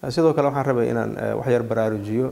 sidoo kale waxaan rabay inaan wax yar baraarujiyo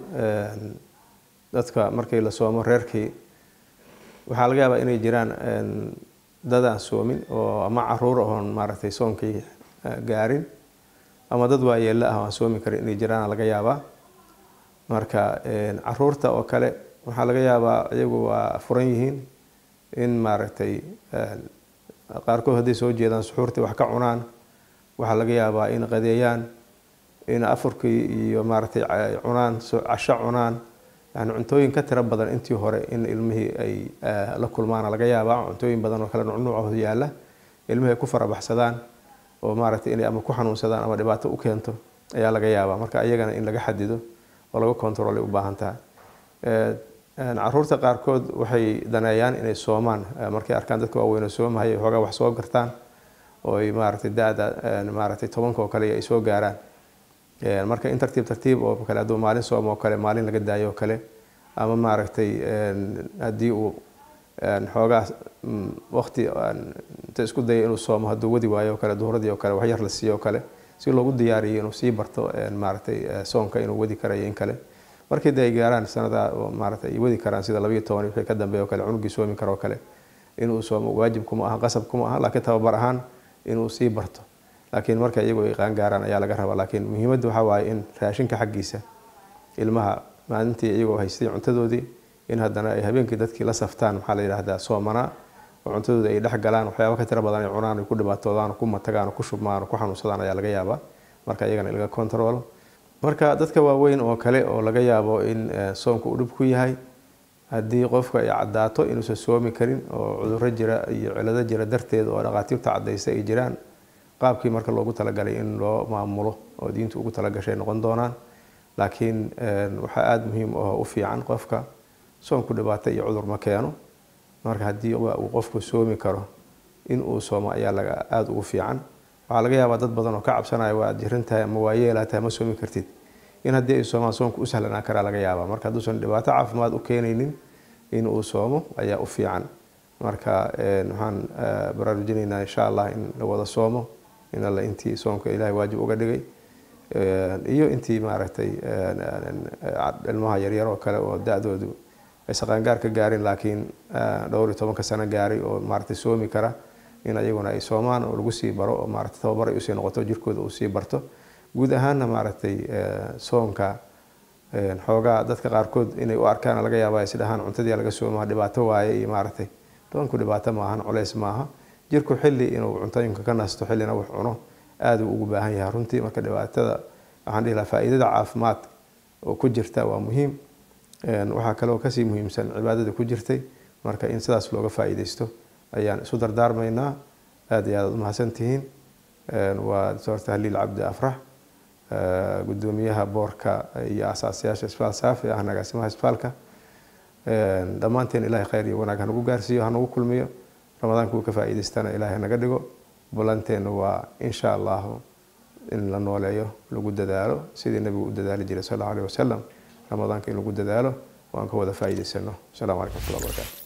dadka markii la soomo reerkii waxaa laga yaabaa inay jiraan dad aan soomin oo ama caruur oon maaragtay soonkii gaarin ama dad waayeella ah oo aan soomi karin inay jiraan laga yaabaa marka caruurta oo kale waxaa laga yaabaa iyagu waa furan yihiin in maaragtay qaarkood hadday soo jeedaan suxuurtii wax ka cunaan waxaa laga yaabaa in qadeeyaan in afurkii iyo maaragtay cunaan casho cunaan yani cuntooyin ka tiro badan intii hore in ilmihii ay la kulmaana laga yaabaa cuntooyin badan oo kale nucnuucooda yaalla ilmihii ay ku farabaxsadaan oo maaragtay inay ama ku xanuunsadaan ama dhibaato u keento ayaa laga yaabaa marka iyagana in laga xadido oo laga controlay u baahan tahay caruurta qaarkood waxay daneeyaan inay soomaan markay arkaan dadka waaweyn oo soomahaya xoogaa wax soo gartaan oo ay maaragtay da-da maaragtay tobanka oo kale ay soo gaaraan marka in tartiib tartiib oo kale hadduu maalin soom oo kale maalin laga daayo oo kale ama maaragtay haddii uu xoogaa waqti inta isku daya inuu soomo hadduu wadi waayo oo kale duhuradii oo kale wax yar la siiyo oo kale si loogu diyaariyo inuu sii barto maaragtay soonka inuu wadi karayo in kale markii de ay gaaraan sanada maarata ay wadi karaan sida labayo toban wixii ka dambeeya o kale cunugii soomi karo o kale inuu soomo waajib kuma aha qasab kuma aha laakiin tababar ahaan inuu sii barto laakiin marka iyagu ay qaan gaaraan ayaa laga rabaa laakiin muhiimadda waxaa waaye in raashinka xaggiisa ilmaha maalintii iyagoo haystay cuntadoodii in haddana ay habeenkii dadkii la saftaan maxaa la yidhahdaa soomanaa oo cuntadooda ay dhex galaan waxyaaba ka tiro badan ay cunaan ay ku dhibaatoodaan ku matagaan ku shubmaan ku xanuunsadaan ayaa laga yaabaa marka iyagana in laga controlo marka dadka waaweyn oo kale oo laga yaabo in soonka uu dhib ku yahay haddii qofka ay caddaato inuusan soomi karin oo cudurro jira iyo cilado jira darteed oo dhaqaatiirta caddaysa ay jiraan qaabkii marka loogu talagalay in loo maamulo oo diintu ugu talagashay noqon doonaan laakiin waxaa aada muhiim oo u fiican qofka soonku dhibaato iyo cudur ma keeno marka haddii uu qofku soomi karo in uu soomo ayaa laga aada ugu fiican waxaa laga yaabaa dad badan oo ka cabsanaya waa jiran tahay ama waayeelaa tahay ma soomi kartid in haddii ay soomaan soonku u sahlanaan karaa laga yaabaa marka hadduusan dhibaato caafimaad u keenaynin in uu soomo ayaa u fiican marka waxaan baraarujinaynaa insha allah in la wada soomo in alle intii soonka ilaahay waajib uga dhigay iyo intii maaragtay ilmaha yaryar oo kale oo da-doodu aysan qaangaar ka gaarin laakiin dhowr iyo tobanka sano gaaray oo maaragtay soomi kara in ayaguna ay soomaan oo lagu sii baro oo maaragtay tababar ay usii noqoto jirkooda uu sii barto guud ahaanna maaragtay soonka xoogaa dadka qaarkood inay u arkaan laga yaaba is dhahaan cuntadii laga soomaa dhibaato waaye iyo maaragtay doonku dhibaato maahan culeys maaha jirku xilli inuu cuntooyinka ka nasto xillina wax cuno aada uu ugu baahan yahay runtii marka dhibaatada waxaan dhihi lahaa faa'iidada caafimaad oo ku jirta waa muhiim waxaa kaloo kasii muhiimsan cibaadada ku jirtay marka in sidaas looga faa'iidaysto ayaan isu dardaarmaynaa aada iyo aad umahadsan tihiin waa doctor tahliil cabdi afrax gudoomiyaha boorka iyo asaasayaasha isbitaal saafi ah agaasimaha isbitaalka dhammaanteen ilahay khayr iyo wanaag hanagu gaarsiiyo hanagu kulmiyo ramadaanka uu ka faa'iidaystana ilaahay naga dhigo ballanteena waa insha allahu in la nooleeyo lagu dadaalo sidii nabigu u dadaali jiray sal allahu alih wasalam ramadaanka in lagu dadaalo waan ka wada faa'iidaysano asalamu calaykum watullahi wabarakatu